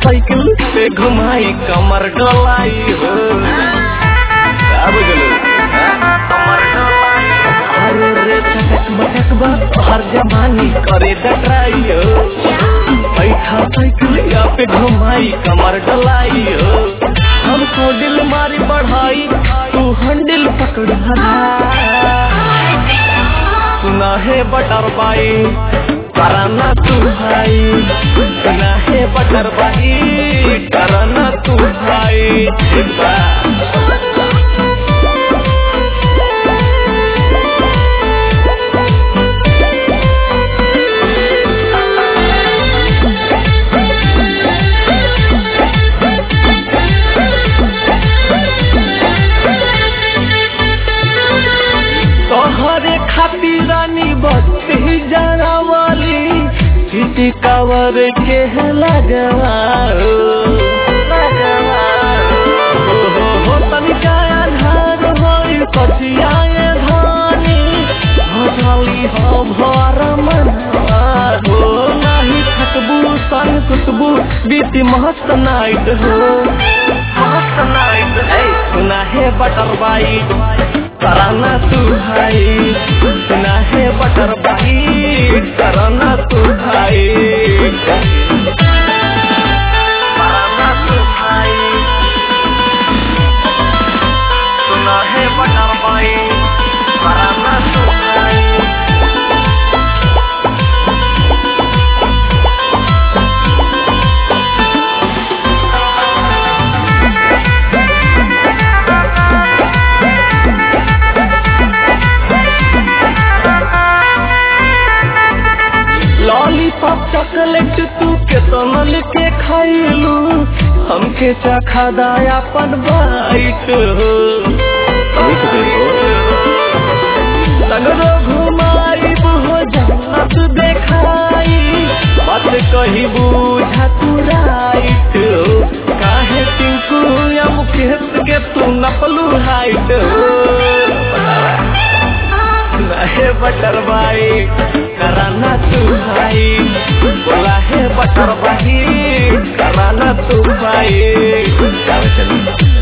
Cycle पे घुमाई कमर डोलाई हो का बुझलू हाँ? कमर डोलाई अरे रे चटक बटक बा हर जमानी करे डटराई हो बैठा साइकिल या पे घुमाई कमर डोलाई हो हमको दिल मारी बढ़ाई तू हंडिल पकड़ हरा सुना है बटर बाई कराना तू भाई सुना है बटर बाई कराना तू भाई ठीक बा तोहरे खातिर रानी बत्ती जरा वाली चिटी कवर के लगवा हो लगवा हो हो हो तनिका आधार होई कचियाए धानी भजाली हो भर मनवा हो नाही थकबू सन कुतबू बीती मस्त नाइट हो मस्त नाइट है सुना है बटर बाइट कराना तू भाई सुना है बटर भाई कराना तू भाई कराना तू भाई सुना है बटर भाई कराना तू भाई लॉलीपॉप चॉकलेट तू केतना लेके खाइलू हमके चखा दाया पन बाइट हो सगरो घुमाई हो जन्नत देखाई बात कही बुझा तू राइट हो काहे टिंकू या मुकेश के तू नपलू हाइट हो है बटर भाई कराना तू भाई बोला है बटर भाई कराना तू भाई चलो चलो